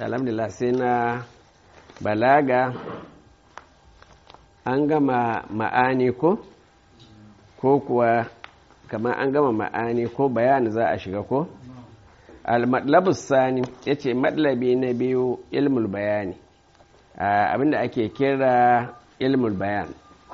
alhamdulillah sai na balaga an gama ma'ani ko ko kuwa kamar an gama ma'ani ko bayani za a shiga ko al-matlabus sani ya ce matlabi na biyu ilmul bayani abinda ake kira ilmul bayan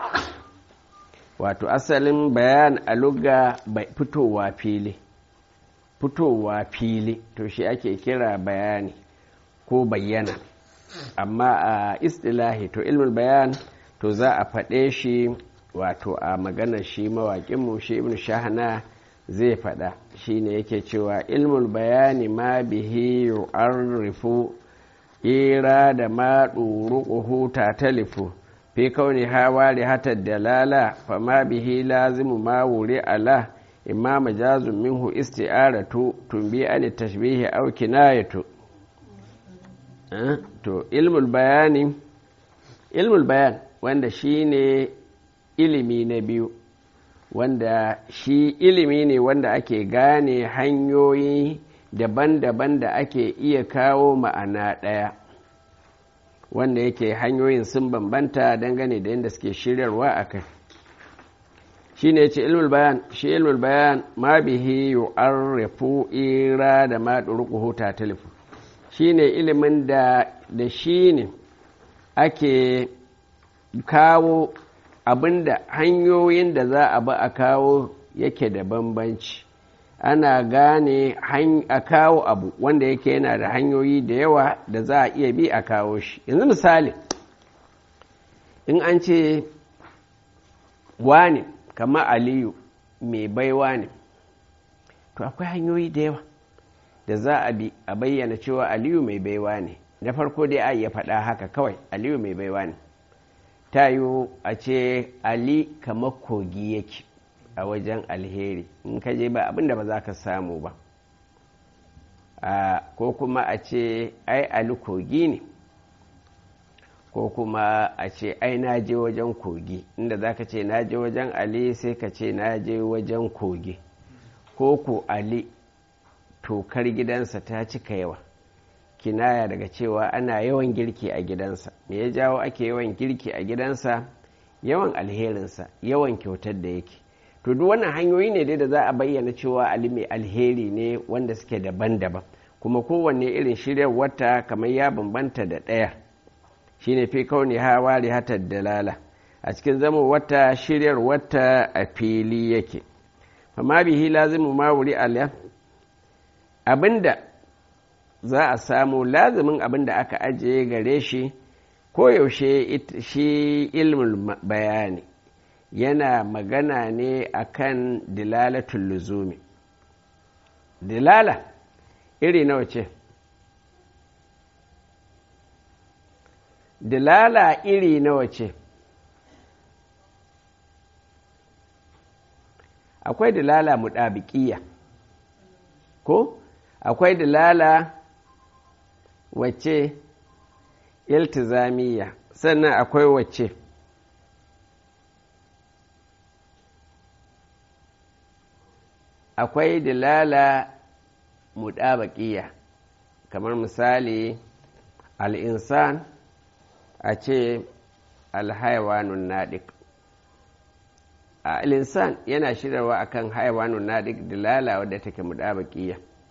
wato asalin bayan a lugga fitowa fili fitowa fili to shi ake kira bayani ko bayyana amma a istilahi to ilmul bayan to za a faɗe shi wato a maganar shi mawaƙinmu shi ibn shahana zai faɗa shi ne yake cewa ilmul bayani ma bihi yu'arrifu ira da ma ɗuruƙuhu ta talifu fi kauni hawa da hatar dalala fa ma bihi lazimu ma wuri ala imma majazun minhu isti'aratu tumbi an tashbihi aw kinayatu to ilmul bayani ilmul bayan wanda shine ilimi na biyu wanda shi ilimi ne wanda ake gane hanyoyi daban-daban da ake iya kawo ma'ana ɗaya wanda yake hanyoyin sun bambanta dangane da yadda suke shiryarwa a kai shi ne ce ilmul bayan shi ilmul bayan ma bihi yu'arrifu ira da ma ɗurƙuhu ta talifu shi ne ilimin da da shi ne ake kawo abinda hanyoyin da za a ba a kawo yake da bambanci ana gane a kawo abu wanda yake yana da hanyoyi da yawa da za a iya bi a kawo shi yanzu misali in an ce wane kama aliyu mai baiwa ne to akwai hanyoyi da yawa da za a bi a bayyana cewa aliyu mai baiwa ne da farko dai a iya faɗa haka kawai aliyu mai baiwa ne ta yiwu a ce ali kamar kogi yake a wajen alheri in ka je ba abinda ba za ka samu ba ko kuma a ce ai ali kogi ne ko kuma a ce ai na je wajen kogi inda za ka ce na je wajen ali sai ka ce na je wajen kogi ko ku ali tokar gidansa ta cika yawa kinaya daga cewa ana yawan girki a gidansa me ya jawo ake yawan girki a gidansa yawan alherinsa yawan kyautar da yake to duk wannan hanyoyi ne dai da za a bayyana cewa ali mai alheri ne wanda suke daban-daban kuma kowanne irin shiryar wata kamar ya bambanta da ɗaya shine fi kauni hawa da hatar dalala a cikin zama wata shiryar wata a fili yake fama bihi lazimu ma wuri alya abinda za a samu lazimin abinda aka ajiye gare shi koyaushe shi ilmin bayani yana magana ne akan dilalatul luzumi dilala iri nawa ce dilala iri nawa ce akwai dilala muɗabiƙiya ko akwai dilala wacce iltizamiya sannan akwai wacce akwai dilala muɗabaƙiya kamar misali al'insan a ce alhaiwanun naɗik al'insan yana shirarwa akan haiwanun naɗik dilala wadda take muɗabaƙiya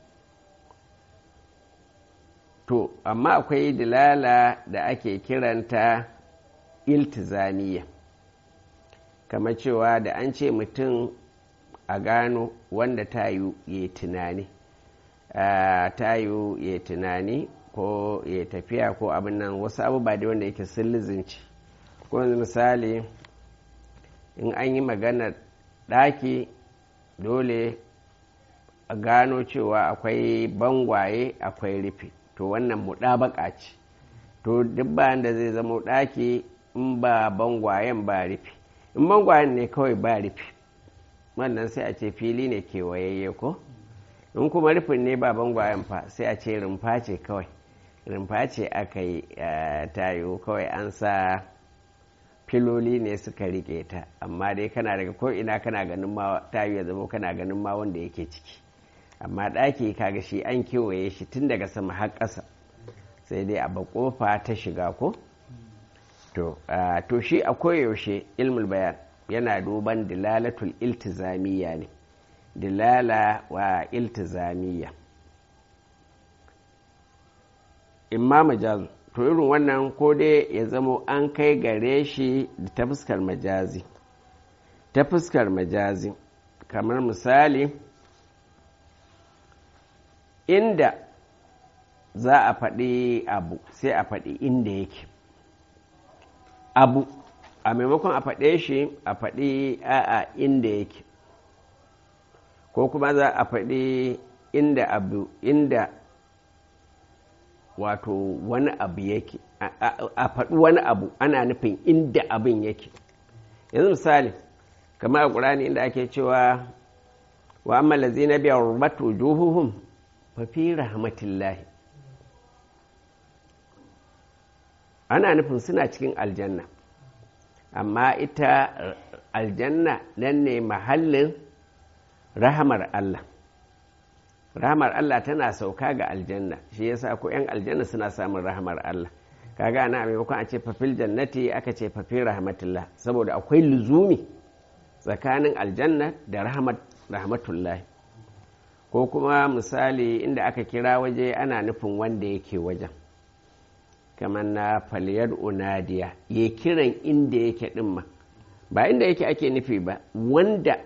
to amma akwai dilala da ake kiranta iltizamiya kamar cewa da an ce mutum a gano wanda ta yi ya tunani ta yi ya tunani ko ya tafiya ko abin nan wasu abubuwa da wanda yake sun lizinci ko misali in an yi maganar ɗaki dole a gano cewa akwai bangwaye akwai rufe to wannan muɗabaka ce to duk bayan da zai zama ɗaki in ba bangwayen ba rufe in bangwayen ne kawai ba rufe wannan sai a ce fili ne kewayayye ko in kuma rufin ne ba bangwayen fa sai a ce rumfa ce kawai rumfa ce aka yi tayo kawai an sa filoli ne suka rike ta amma dai kana daga ko ina kana ganin ma tayo ya zama kana ganin ma wanda yake ciki amma ɗaki kaga shi an kewaye shi tun daga sama har ƙasa sai dai a kofa ta shiga ko to to shi a koyaushe ilmul bayan yana duban dilalatul iltizamiya ne dilala wa iltizamiya imma majazu to irin wannan ko dai ya zamo an kai gare shi ta fuskar majazi ta fuskar majazi kamar misali inda za a faɗi abu sai a faɗi inda yake abu a maimakon a faɗe shi a faɗi a'a inda yake ko kuma za a faɗi inda abu inda wato wani abu yake a faɗi wani abu ana nufin inda abin yake yanzu misali kamar a ƙurani inda ake cewa wa amma lazina biya rubatu juhuhum fa fi rahmatillahi ana nufin suna cikin aljanna amma ita aljanna nan ne mahallin rahamar Allah rahamar Allah tana sauka ga aljanna shi yasa ko 'yan aljanna suna samun rahamar Allah kaga ana maimakon a ce fafil jannati aka ce fafil rahmatullah saboda akwai luzumi tsakanin aljanna da rahmatullahi ko kuma misali inda aka kira waje ana nufin wanda yake wajen kamar na faliyar unadiya ya kiran inda yake ɗin ma ba inda yake ake nufi ba wanda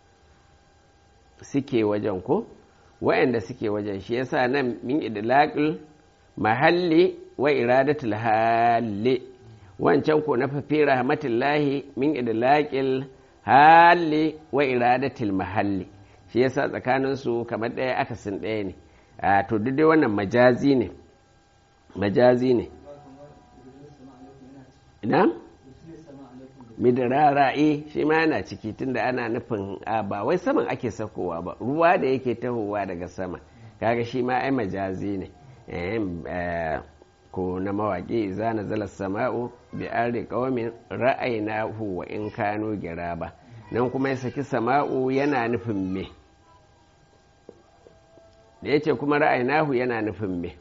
suke wajen ko wa'anda suke wajen shi yasa nan min idlaqil mahalli wa iradatul hali wancan ko na fafi rahmatullahi min idlaqil hali wa iradatul mahalli shi yasa tsakanin su kamar ɗaya akasin ɗaya ne a to duk dai wannan majazi ne majazi ne ina midirara'i shi ma yana ciki tunda ana nufin ba wai saman ake sakowa ba ruwa da yake tahowa daga sama kaga shi ma ai majazi ne ko na mawaƙi za na zala sama'u bi arri qaumin ra'aynahu wa in kanu ba nan kuma ya saki sama'u yana nufin me da yace kuma ra'aynahu yana nufin me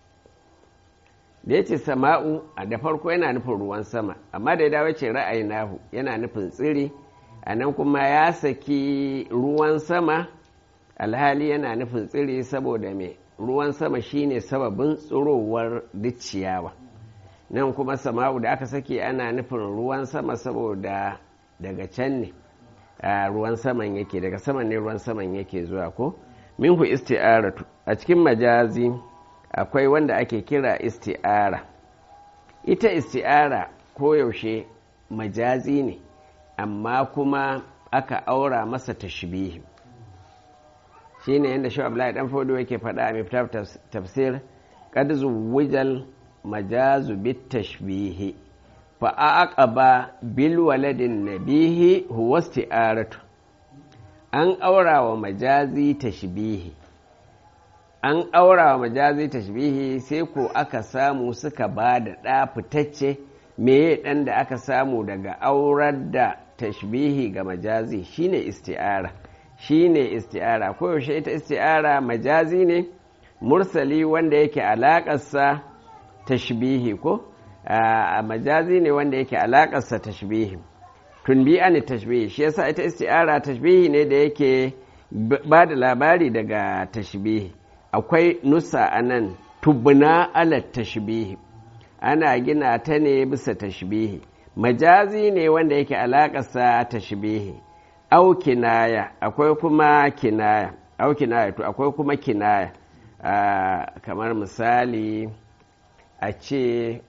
da ya ce sama'u a da farko yana nufin ruwan sama amma da ya dawo ce ra'ayi nahu yana nufin tsiri a nan kuma ya saki ruwan sama alhali yana nufin tsiri saboda mai ruwan sama shine sababin tsirowar ciyawa nan kuma sama'u da aka saki ana nufin ruwan sama saboda daga can ne ruwan saman yake daga saman ne ruwan saman yake zuwa ko minhu isti'aratu a cikin majazi akwai wanda ake kira isti'ara ita isti'ara koyaushe majazi ne amma kuma aka aura masa tashbihi shi ne yadda shi abdullahi dan fodo yake faɗa a miftar tafsir kad zuwijal majazu bit tashbihi fa aqaba bil waladin nabihi huwa isti'aratu an aura wa majazi tashbihi an aura wa majazi tashbihi sai ko aka samu suka ba da ɗa fitacce meye ɗan da aka samu daga aurar da tashbihi ga majazi shine isti'ara shine isti'ara koyaushe ita isti'ara majazi ne mursali wanda yake alaƙarsa tashbihi ko a majazi ne wanda yake alaƙarsa tashbihi tun biya ne tashbihi shi yasa ita isti'ara tashbihi ne da yake ba da labari daga tashbihi akwai nusa a nan tubna ala tashbihi ana gina ta ne bisa tashbihi majazi ne wanda yake alaƙarsa tashbihi au kinaya akwai kuma kinaya au kinaya to akwai kuma kinaya kamar misali a ce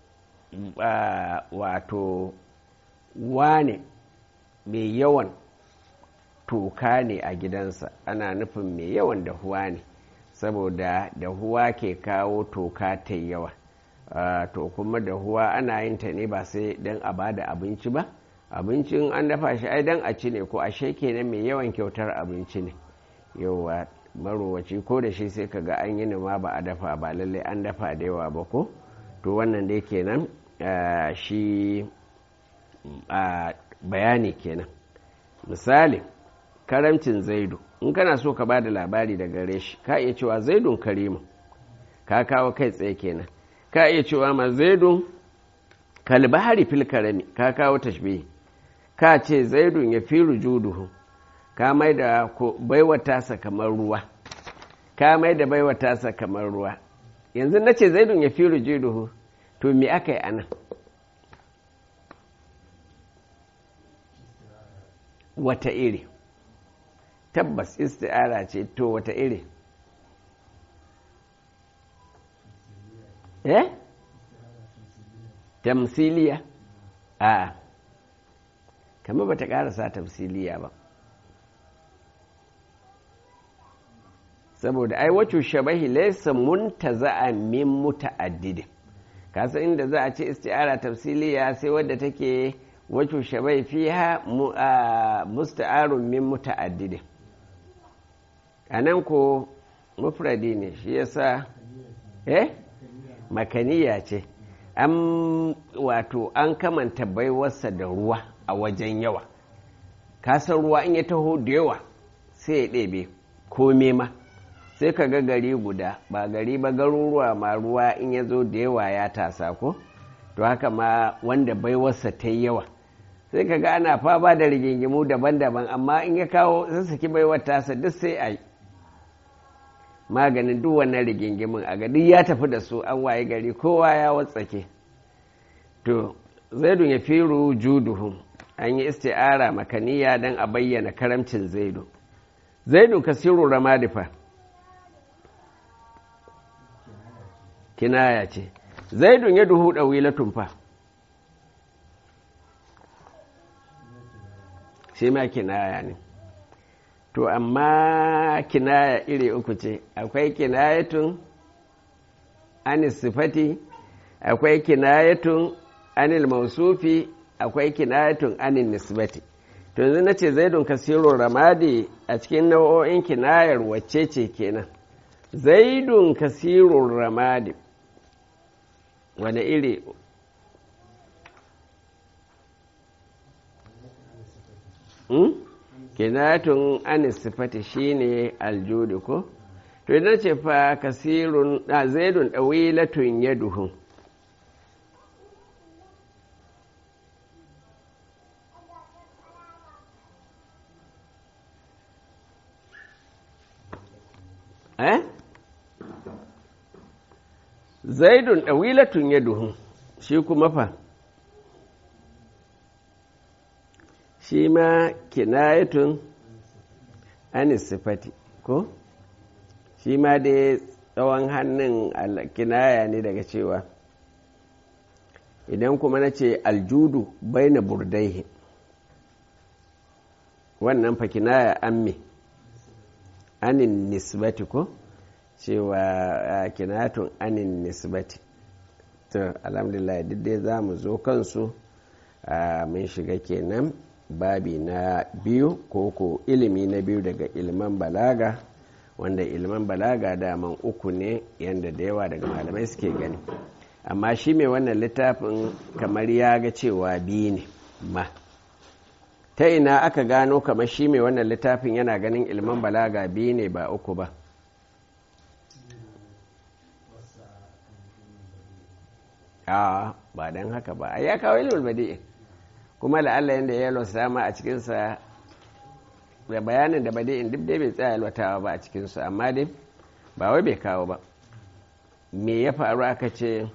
wato wane mai yawan toka ne a gidansa ana nufin mai yawan dahuwa ne saboda dahuwa ke kawo toka ta yawa to kuma dahuwa ana yin ta ne ba sai don a ba da abinci ba abincin an dafa shi ai dan a ci ne ko ashe kenan mai yawan kyautar abinci ne yawa marowaci ko da shi sai kaga an yi ma ba a dafa ba lallai an dafa da yawa ba ko to wannan dai kenan shi bayani kenan misali karamcin zaidu in kana so ka ba da labari da gare shi ka iya cewa zaidun karimu ka kawo kai tsaye kenan ka iya cewa ma zaidun kalbahari fil karami ka kawo tashbihi ka ce zaidun ya fi rujuduhu ka mai da baiwa tasa kamar ruwa ka mai da baiwa tasa kamar ruwa yanzu na ce zaidun ya fi rujuduhu to me aka yi anan wata iri tabbas isti'ara ce to wata iri eh tamsiliya a kama ba ta karasa tamsiliya ba saboda ai wacce shabahi laysa muntaza'a min muta'addidin kasa inda za a ce isti'ara tafsiliya sai wadda take wacce shabai fiha musta'arun min muta'addidin anan ko mufradi ne shi yasa eh makaniya ce an wato an kamanta baiwarsa da ruwa a wajen yawa kasan ruwa in ya taho da yawa sai ya ɗebe kome ma sai ka ga gari guda ba gari ba garuruwa ma ruwa in ya zo da yawa ya tasa ko to haka ma wanda baiwarsa ta yi yawa sai ka ga ana fama da rigingimu daban-daban amma in ya kawo sassaki baiwar tasa duk sai a yi maganin duk wannan rigingimin a ga duk ya tafi da su an waye gari kowa ya watsake to zaidun ya firu juduhu an yi isti'ara makaniya don a bayyana karamcin zaidu zaidu kasiru ramadifa kinaya ce zaidun ya duhu ɗawilatun fa shi ma kinaya ne to amma kinaya iri uku ce akwai kinayatun anis sifati akwai kinayatun anil mausufi akwai kinayatun anin nisbati to yanzu na ce zaidun kasirun ramadi a cikin nau'o'in kinayar wacce ce kenan zaidun kasirun ramadi wane iri hmm? kinatun anisifati shine aljudi ko to idan ce fa kasirun a zaidun ɗawilatun yaduhu eh zaidun ɗawilatun yaduhu shi kuma fa shi ma kinayatun anisifati ko shi ma dai tsawon hannun kinaya ne daga cewa idan kuma na ce aljudu bai na burdaihi wannan fa kinaya amme anin nisbati ko cewa kinayatun anin nisbati to alhamdulillah duk dai za mu zo kansu mun shiga kenan babi na biyu ko ko ilimi na biyu daga iliman balaga wanda iliman balaga daman uku ne yadda da yawa daga malamai suke gani amma shi mai wannan littafin kamar ya ga cewa biyu ne ma ta ina aka gano kamar shi mai wannan littafin yana ganin iliman balaga biyu ne ba uku ba a ba don haka ba a ya kawo ilimin badi'in kuma la'alla yadda ya yalwata ma a cikinsa da bayanin da badi'in duk dai bai tsaya yalwatawa ba a cikinsu amma dai ba wai bai kawo ba me ya faru aka ce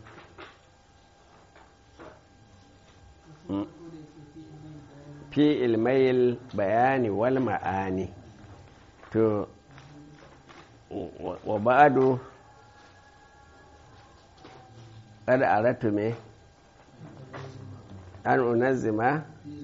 fi ilmayil bayani wal ma'ani to wa ba'adu kada a ratu me an unazzima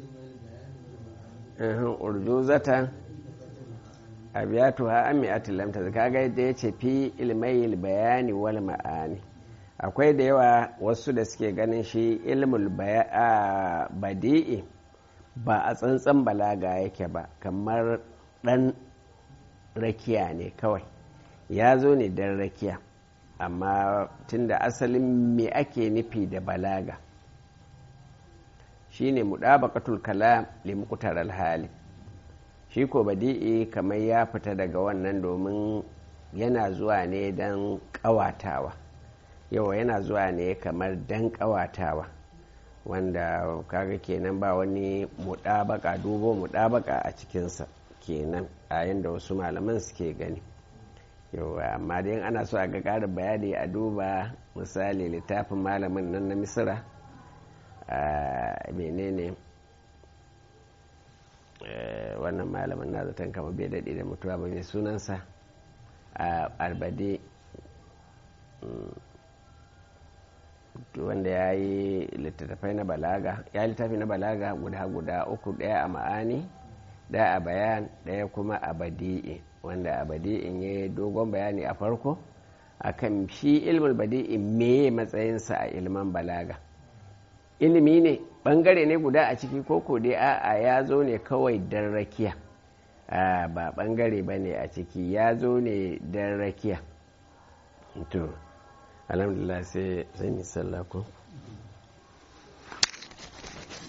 urjuzatan abiyatuha an mi'ati lam kaga yadda ya ce fi ilmayil bayani wal ma'ani akwai da yawa wasu da suke ganin shi ilmul badi'i ba a tsantsan balaga yake ba kamar dan rakiya ne kawai ya zo ne dan rakiya amma tunda asalin me ake nufi da balaga shine mudabaqatul kalam li muqtar hali shi ko badi'i kamar ya fita daga wannan domin yana zuwa ne don ƙawatawa yau yana zuwa ne kamar dan kawatawa wanda kaga kenan ba wani mudabaka dubo mudabaka a cikinsa kenan a yadda wasu malaman suke gani yau amma dai ana so a ga ƙarin bayani a duba misali littafin malamin nan na misira a menene wannan malamin na zaton kama bai daɗe da mutuwa ba mai sunansa a albade wanda ya yi littattafai na balaga ya yi littafi na balaga guda guda uku ɗaya a ma'ani ɗaya a bayan ɗaya kuma a badi'i wanda a badi'in ya yi dogon bayani a farko akan shi ilmin badi'in me matsayinsa a ilman balaga ilimi ne bangare ne guda a ciki koko dai a'a ya zo ne kawai don rakiya ba bangare ba ne a ciki ya zo ne don rakiya to alhamdulillah sai zan yi sallah ko